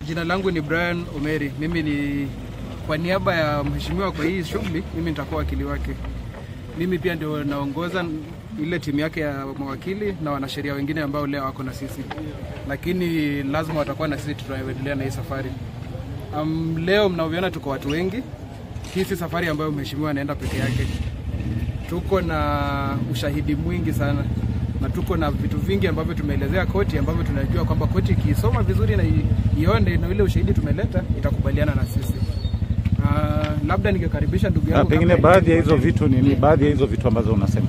Jina langu ni Brian Omeri. Mimi ni kwa niaba ya mheshimiwa kwa hii shughuli, mimi nitakuwa wakili wake. Mimi pia ndio naongoza ile timu yake ya mawakili na wanasheria wengine ambao leo wako na sisi, lakini lazima watakuwa na sisi tunaendelea na hii safari. Um, leo mnavyoona tuko watu wengi. Hii si safari ambayo mheshimiwa anaenda peke yake. Tuko na ushahidi mwingi sana na tuko na vitu vingi ambavyo tumeelezea koti ambavyo tunajua kwamba koti ikiisoma vizuri na i- ione na ile ushahidi tumeleta itakubaliana na sisi. Uh, labda ningekaribisha ndugu Ah, yangu pengine kabla- baadhi ya hizo vitu ni, ni baadhi ya hizo vitu ambazo unasema.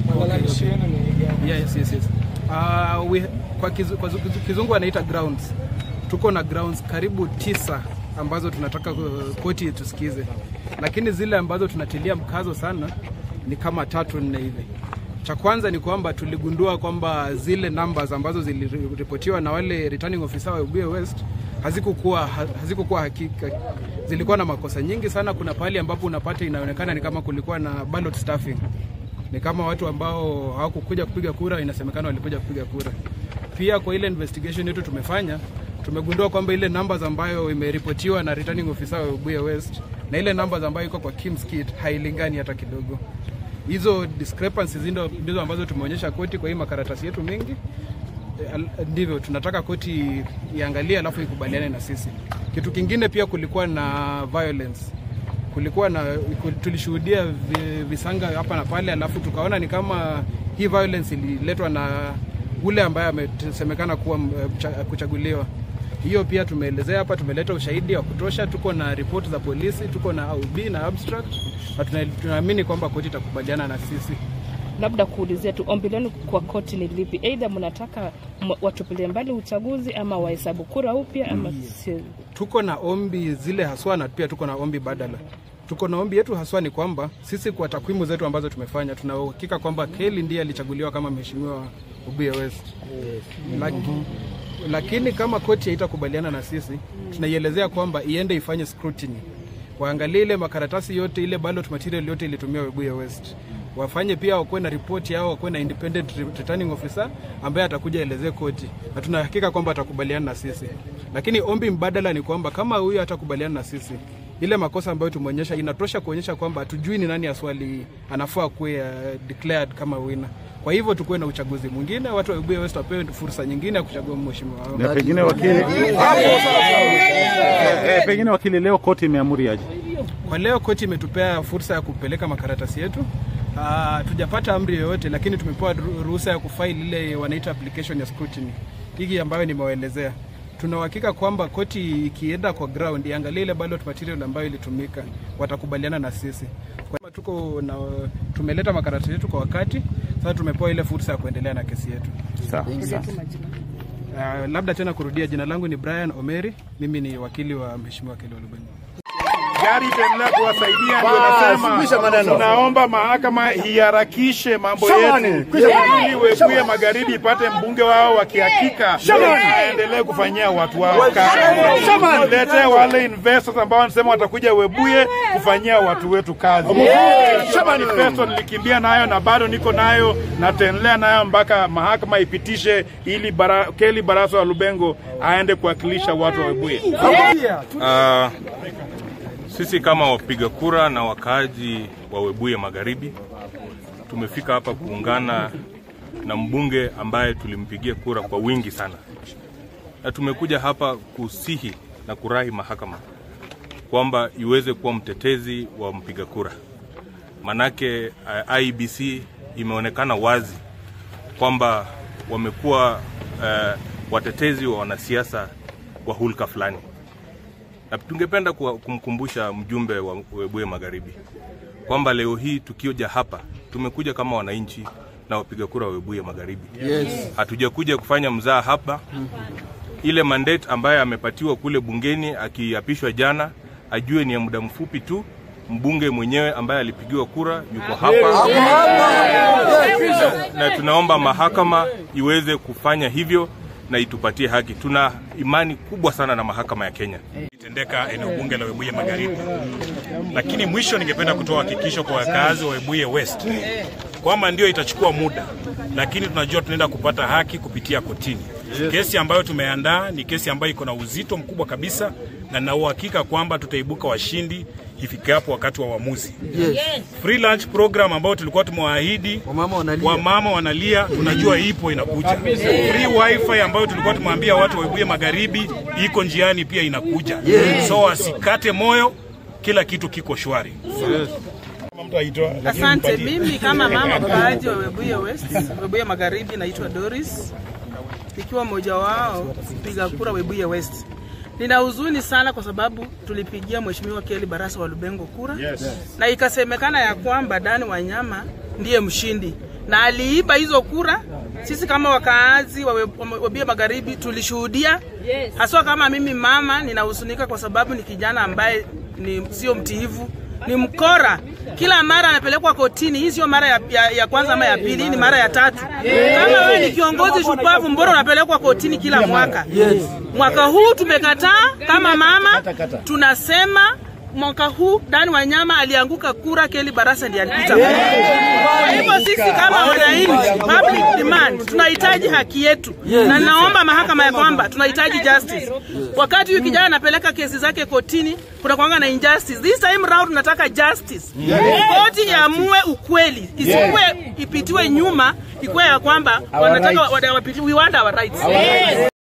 Yes, yes, yes. Uh, we, kwa, kizu, kwa zu- kizungu anaita grounds. Tuko na grounds karibu tisa ambazo tunataka uh, koti tusikize, lakini zile ambazo tunatilia mkazo sana ni kama tatu nne hivi. Cha kwanza ni kwamba tuligundua kwamba zile numbers ambazo ziliripotiwa na wale returning officer wa Webuye West hazikukuwa ha- hazikukuwa hakika, zilikuwa na makosa nyingi sana. Kuna pahali ambapo unapata inaonekana ni kama kulikuwa na ballot stuffing ni kama watu ambao hawakukuja kupiga kura, inasemekana walikuja kupiga kura. Pia kwa ile investigation yetu tumefanya, tumegundua kwamba ile numbers ambayo imeripotiwa na returning officer wa Webuye West na ile numbers ambayo iko kwa Kim's Kit hailingani hata kidogo. Hizo discrepancies ndizo ndizo ambazo tumeonyesha koti kwa hii makaratasi yetu mengi. Eh, al- ndivyo tunataka koti iangalie, alafu ikubaliane na sisi. Kitu kingine pia kulikuwa na violence kulikuwa na tulishuhudia vi- visanga hapa na pale, alafu tukaona ni kama hii violence ililetwa na ule ambaye amesemekana kuwa m- mcha- kuchaguliwa. Hiyo pia tumeelezea hapa, tumeleta ushahidi wa kutosha, tuko na ripoti za polisi, tuko na OB na abstract, na tuna- tunaamini kwamba koti itakubaliana na sisi. labda kuulizia tu ombi lenu kwa koti ni lipi? Aidha mnataka m- watupilie mbali uchaguzi ama wahesabu kura upya ama si? tuko na ombi zile haswa na pia tuko na ombi badala. Tuko na ombi yetu haswa ni kwamba sisi kwa takwimu zetu ambazo tumefanya tuna uhakika kwamba Kelly ndiye alichaguliwa kama mheshimiwa wa Webuye West. Laki, lakini kama koti haitakubaliana na sisi, tunaielezea kwamba iende ifanye scrutiny, waangalie ile makaratasi yote, ile ballot material yote ilitumia Webuye West wafanye pia wakuwe na ripoti yao, wakuwe na independent returning officer ambaye atakuja elezee koti, na tunahakika kwamba atakubaliana na sisi. Lakini ombi mbadala ni kwamba kama huyu hatakubaliana na sisi, ile makosa ambayo tumeonyesha inatosha kuonyesha kwamba hatujui ni nani aswali anafaa kuwe uh, declared kama winner. Kwa hivyo tukuwe na uchaguzi mwingine, watu wa Webuye West wapewe fursa nyingine ya kuchagua mheshimiwa wao. Na pengine wakili, eh, eh, pengine wakili, leo koti imeamuri aje? Kwa leo koti imetupea fursa ya kupeleka makaratasi yetu. Uh, tujapata amri yoyote, lakini tumepewa ru- ruhusa ya kufaili ile wanaita application ya scrutiny, hii ambayo nimewaelezea. Tuna uhakika kwamba koti ikienda kwa ground iangalie ile ballot material ambayo ilitumika, watakubaliana na sisi. Kwa hiyo tuko na tumeleta makaratasi yetu kwa wakati, sasa tumepewa ile fursa ya kuendelea na kesi yetu. Sawa, sawa. Uh, labda tena kurudia, jina langu ni Brian Omeri, mimi ni wakili wa mheshimiwa Kelly Olubenyi. gari itaendelea kuwasaidia. Ndio nasema tunaomba mahakama iharakishe mambo yetu ili Webuye Magharibi ipate mbunge wao wa kihakika, aendelee kufanyia watu wao kazi. Lete wale investors ambao wanasema watakuja Webuye kufanyia watu wetu kazi. Hiyo manifesto nilikimbia nayo na bado niko nayo na taendelea nayo mpaka mahakama ipitishe ili bara, Kelly Baraso wa Lubengo aende kuwakilisha watu wa Webuye. Ah, sisi kama wapiga kura na wakaaji wa Webuye Magharibi tumefika hapa kuungana na mbunge ambaye tulimpigia kura kwa wingi sana, na tumekuja hapa kusihi na kurahi mahakama kwamba iweze kuwa mtetezi wa mpiga kura, manake uh, IEBC imeonekana wazi kwamba wamekuwa uh, watetezi wa wanasiasa wa hulka fulani na tungependa kuwa- kumkumbusha mjumbe wa Webuye Magharibi kwamba leo hii tukioja hapa tumekuja kama wananchi na wapiga kura wa Webuye Magharibi. Yes. Hatujakuja kufanya mzaa hapa. Ile mandate ambayo amepatiwa kule bungeni akiapishwa jana, ajue ni ya muda mfupi tu. Mbunge mwenyewe ambaye alipigiwa kura yuko hapa na tunaomba mahakama iweze kufanya hivyo na itupatie haki. Tuna imani kubwa sana na mahakama ya Kenya. itendeka eneo bunge la Webuye Magharibi. Lakini mwisho, ningependa kutoa hakikisho kwa wakazi wa Webuye West kwamba ndio itachukua muda, lakini tunajua tunaenda kupata haki kupitia kotini. Kesi ambayo tumeandaa ni kesi ambayo iko na uzito mkubwa kabisa, na na uhakika kwamba tutaibuka washindi ifikapo wakati wa uamuzi. Free lunch program ambayo tulikuwa tumewaahidi Wamama wanalia. wamama wanalia, tunajua ipo inakuja. Free wifi ambayo tulikuwa tumeambia watu wa Webuye Magharibi iko njiani pia inakuja. So wasikate moyo, kila kitu kiko shwari. Mtu aitoa, lakini Asante. mpatie. Mimi kama mama mkaaji wa Webuye West, Webuye Magharibi, naitwa Doris, nikiwa mmoja wao mpiga kura Webuye West. Nina huzuni sana kwa sababu tulipigia Mheshimiwa Kelly Barasa wa Lubengo kura Yes. na ikasemekana ya kwamba Dani Wanyama ndiye mshindi na aliiba hizo kura. Sisi kama wakaazi wa We- wa Webuye Magharibi tulishuhudia, haswa kama mimi mama ninahuzunika kwa sababu ni kijana ambaye ni sio mtiivu, ni mkora. Kila mara anapelekwa kotini. Hii sio mara ya, ya, ya kwanza ama ya pili, hii ni mara ya tatu. Kama wewe ni kiongozi shupavu, mbona unapelekwa kotini kila mwaka? Mwaka huu tumekataa kama mama, tunasema mwaka huu Dani Wanyama alianguka kura, Kelly Barasa ndiye alipita. Kwa hivyo sisi kama wananchi, public demand, tunahitaji haki yetu, na naomba mahakama ya kwamba tunahitaji justice. Wakati huyu kijana anapeleka kesi zake kotini, kuna kwanga na injustice. This time round tunataka justice, koti iamue ukweli, isikuwe ipitiwe nyuma, ikuwe ya kwamba wanataka wa- wa- we want our rights.